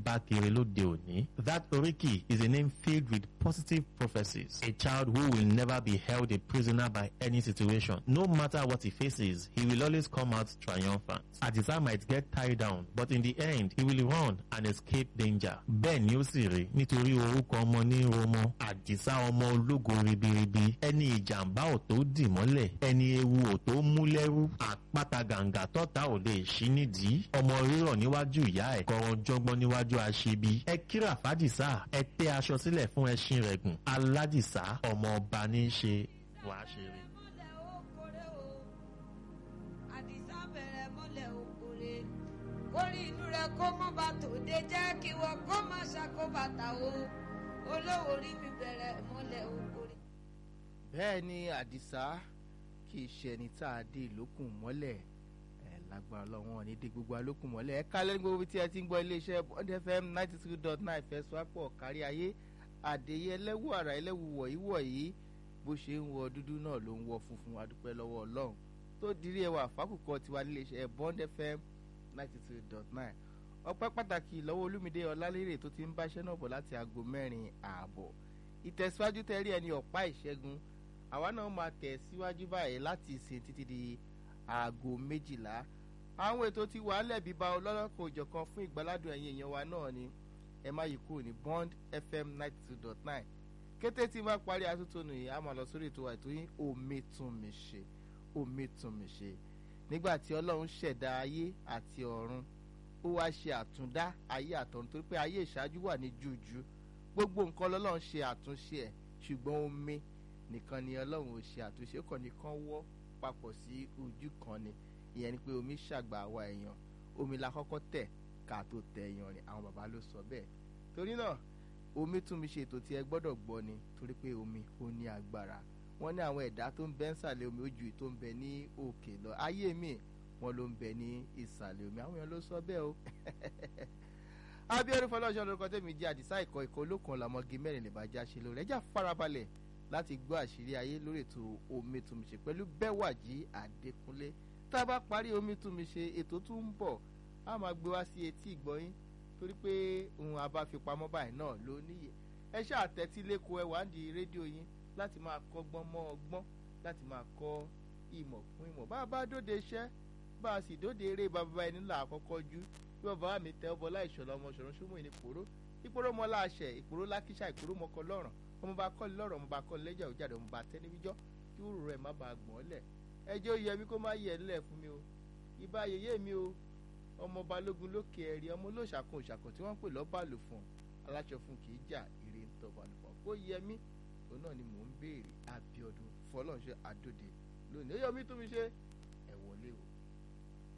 bá kiri lóde òní. That oríkì is a name filled with positive prophecies. A child who will never be held a prisoner by any situation. No matter what he faces, he will always come out triumphant. Adisa might get tied down, but in the end, he will run and escape danger. Bẹ́ẹ̀ ni ó sì rí nítorí orúkọ ọmọ ní Romo. Àdìsá ọmọ ológo ribiribi. Ẹni ìjàmbá ò tó dì mọ́lẹ̀. Ẹni ewu ò tó mú lẹ́rú. Àpáta gàǹgà tọ́ta ò lè ṣí nídìí. Ọmọ rírọ̀ níwájú ìyá ẹ̀. Kọ̀rọ̀ jọgbọ́n níwájú aṣebi. Ẹ kíra fàdìsá. Ẹ tẹ́ aṣọ sílẹ̀ fún ẹṣin rẹ̀ gùn. Aládìsá ọmọ ọba ní í ṣe wàá ṣe rí. mọ́lẹ̀ ó kórè o àdìsá bẹ̀rẹ̀ mọ́lẹ̀ ó kórè kórè inú rẹ̀ kó mọ́ bá tòde jẹ́ kí wọ́n kó má ṣàkóbàtà o olówó rí mi bẹ̀rẹ̀ mọ́lẹ̀ ó kórè. bẹ́ẹ̀ ni àdìsá kì í ṣe ẹni tá a dé ìlókùn mọ́lẹ̀ ẹ̀ lágbára lọ́wọ́ ní dé gbogbo alókùn mọ́lẹ̀ ẹ kálẹ̀ ní gbogbo tí ẹ ti ń gbọ́ iléeṣẹ́ bond fm ninety two dot nine fẹsùwápọ̀ kárí ayé àdéyẹ ẹlẹ́wù àrà ẹlẹ́wù wọ̀nyí wọ̀nyí bó ṣe ń wọ dúdú náà ló ń wọ funfun adúpẹ́ lọ́wọ́ ọlọ́run tó dirí ẹwà fákùkọ tiwa níléeṣẹ́ bond fm ninety two dot nine ọpẹ́ pàtàkì lọ́wọ́ olúmídé ọlálérè tó ti ń báṣẹ́ náà bọ̀ láti aago mẹ́rin ààbọ̀ ìtẹ̀síwájú tẹ́rí ẹni ọ̀pá ìṣẹ́gun àwa náà máa tẹ̀ síwájú báyìí láti ìsìn títí di aago méjìlá àwọn ètò ti wà lẹ́bi bá ọlọ́lọ́kọ̀ òjọ̀kan fún ìgbàládùn ẹ̀yìn èèyàn wa náà ni ẹ má yí kúrò ní bond fm ninety two dot nine kété tí bá parí atótónu yìí a máa lọ sórí ètò àìtó yín omi tún mi ṣe omi tún mi ṣe nígbà tí ọlọ́run ṣẹ̀dá ayé àti ọ̀run ó wá ṣe àtúndá ayé àtọ̀run torí pé ayé ìṣáájú wà ní jújú gbogbo nǹkan lọ́lọ́run ṣe àtúnṣe ẹ̀ ṣùgbọ́n omi nìkan ni ọlọ́run ò ṣe àtúnṣe kàn nìkan wọ́ papọ̀ sí ojú kan ni ìyẹn ni pé omi ṣàgbà àwa èèyàn omi la kọ́kọ́ tẹ̀ ká tó tẹ èèyàn rìn àwọn bàbá ló sọ bẹ́ẹ̀ torí náà omi tún mi ṣe ètò tí ẹ gbọ́dọ̀ gbọ́ ni torí pé omi ó ní agbára wọ́n ní àwọn ẹ̀dá tó ń bẹ ńsàlẹ̀ omi ó ju èyí tó ń bẹ ní òkè lọ ayé mi wọn ló ń bẹ ní ìsàlẹ̀ omi àwọn èèyàn ló sọ bẹ́ẹ̀ o abiodun fọlọ́ṣọ́ lórúkọ tèmi jẹ́ àdìsá ìkọ́ ìkọ́ olókun làmọ́gi mẹ́rin lè bá já ṣe lórí ẹjá farabalẹ̀ láti gbọ́ àṣírí ayé lórí ètò omi tún mi ṣe pẹ̀lú bẹ́wàjì àdékúnlé tá a bá parí omi tún mi ṣe ètò tún ń bọ̀ a máa gbé wá sí etí ìgbọ́yín torí pé ohun abáfipamọ́ báyìí náà ló níyè ẹ ṣáà tẹ́tí lẹ́kọ̀ọ́ ẹ wá ń di rédíò yín láti máa kọ́gbọ́n mọ́ ọgbọ́n láti máa kọ́ ìmọ̀ fún ìmọ̀ bá a bá dóde iṣẹ́ bá a sì dóde eré bàbá ẹni là àkọ́kọ́ jú bí bàbá mi tẹ ọbọ láìṣọ̀lá ọmọ ṣọ̀rọ̀ ṣúmọ̀ ìní pòró ìpòró mọ́ láṣẹ ìpòró lákíṣà ìpòró mọ́kọ lọ́rùn ọmọ bá kọ́ni lọ́rọ̀ ọmọ bá kọ́ni lẹ́jà òjàdé ọmọ bá tẹ́ níbíjọ́ kí wúrò rẹ̀ má bàa gbọ́n lẹ̀ ẹjọ́ yẹ mi kó má yẹ ńlẹ̀ fún mi o ìbá yèyé mi o ọmọ balógun lókè ẹ̀rí ọmọ olóṣàkun òṣàkun tí wọ́n ń pè lọ́bàlù fún aláṣọ fún kì í jà èrè ń tọ́ balùfọ̀n kó yẹ mí òun náà ni mò ń béèrè abiodun fọlọ́nṣẹ́ àdòdè lónìí ó yọ mí tún mi ṣe